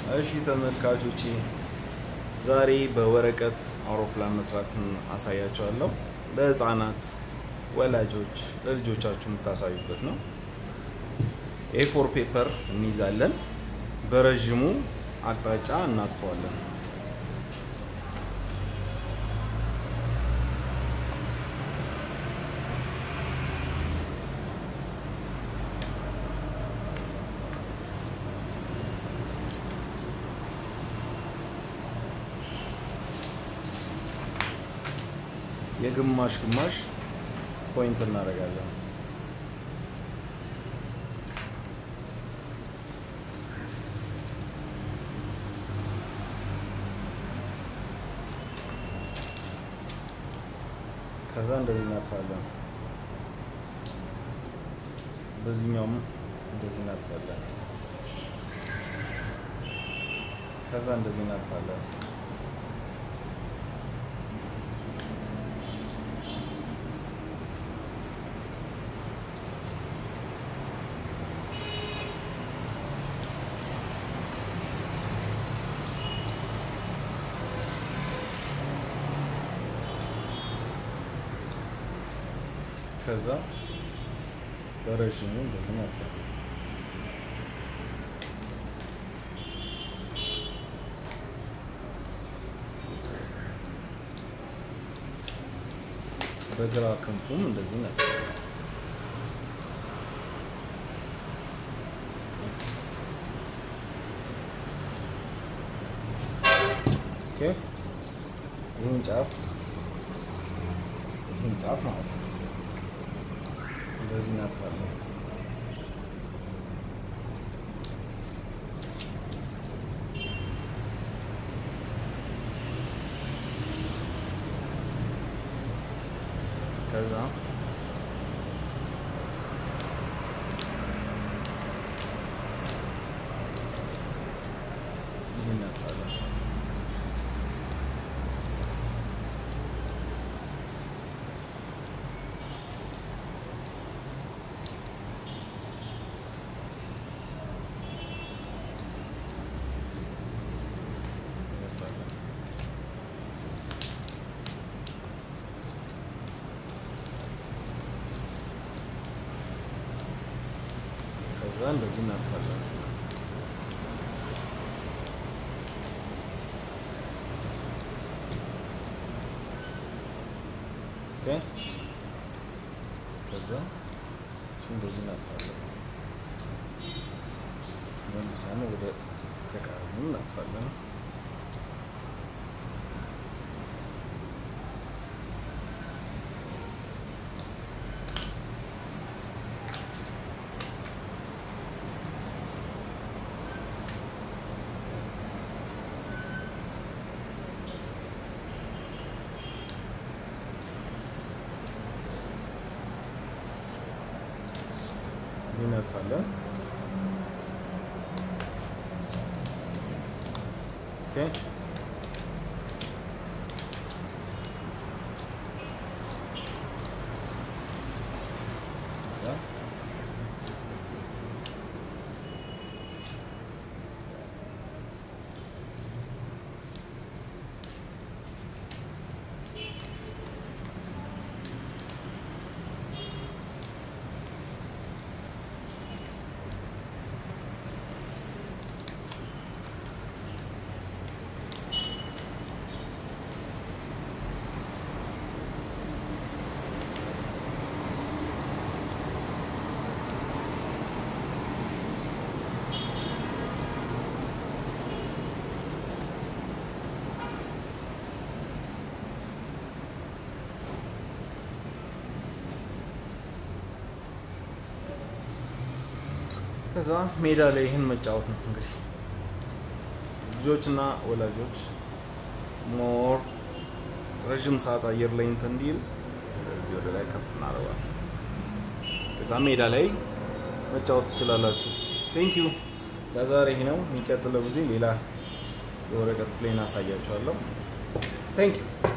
እሺ ተመልካቾቼ ዛሬ በወረቀት አውሮፕላን መስራትን አሳያቸዋለሁ። ለህፃናት ወላጆች ለልጆቻችሁ የምታሳዩበት ነው። ኤፎር ፔፐር እንይዛለን። በረዥሙ አቅጣጫ እናጥፈዋለን። የግማሽ ግማሽ ፖይንት እናደርጋለን። ከዛ እንደዚህ እናጥፋለን። በዚህኛውም እንደዚህ እናጥፋለን። ከዛ እንደዚህ እናጥፋለን። ከዛ በረዥሙ እንደዚህ እናጥፋለን። በግራ ክንፉም እንደዚህ እናጥፋለን። ኦኬ ይህን ጫፍ ይህን ጫፍ ማለት ነው እንደዚህ እናጥፋለን። ከዛ ይህን እናጥፋለን። ከዛ እንደዚህ እናጥፋለን። ኦኬ ከዛ እንደዚህ እናጥፋለን። መልሰን ወደ ተቃራኒ እናጥፋለን። እናጥፋለን። ኦኬ ከዛ ከዛ ሜዳ ላይ ይህን መጫወት ነው እንግዲህ ልጆችና ወላጆች ሞር ረዥም ሰዓት አየር ላይ እንትን እንዲል እዚህ ወደ ላይ ከፍ እናደርጋለን። ከዛ ሜዳ ላይ መጫወት ትችላላችሁ። ቴንክ ዩ ለዛሬ ይሄ ነው። የሚቀጥለው ጊዜ ሌላ የወረቀት ፕሌን አሳያችኋለሁ። ቴንክ ዩ